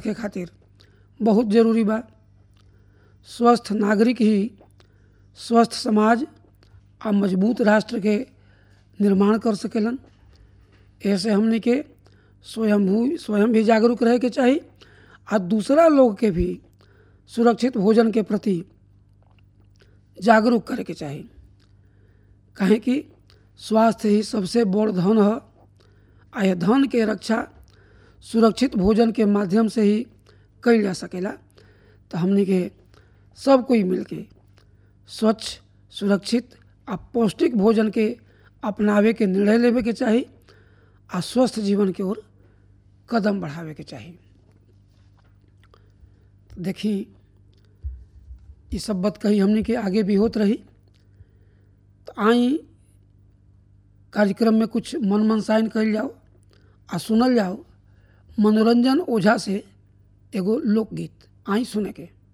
रखे खातिर बहुत जरूरी बा स्वस्थ नागरिक ही स्वस्थ समाज आ मजबूत राष्ट्र के निर्माण कर सकेलन ऐसे हमने के स्वयंभू स्वयं भी जागरूक रहे के चाही आ दूसरा लोग के भी सुरक्षित भोजन के प्रति जागरूक करे के चाही काहे कि स्वास्थ्य ही सबसे बड़ धन है आ यह धन के रक्षा सुरक्षित भोजन के माध्यम से ही कल जा सकेला तो हमने के सब कोई मिलके स्वच्छ सुरक्षित आ पौष्टिक भोजन के अपनावे के निर्णय लेवे के चाही आ स्वस्थ जीवन के ओर कदम बढ़ावे के चाही देखी ये सब बात कही हमने के आगे भी होत रही तो आई कार्यक्रम में कुछ मन मनसाइन कल जाओ आ सुनल जाओ मनोरंजन ओझा से एगो लोकगीत आई सुने के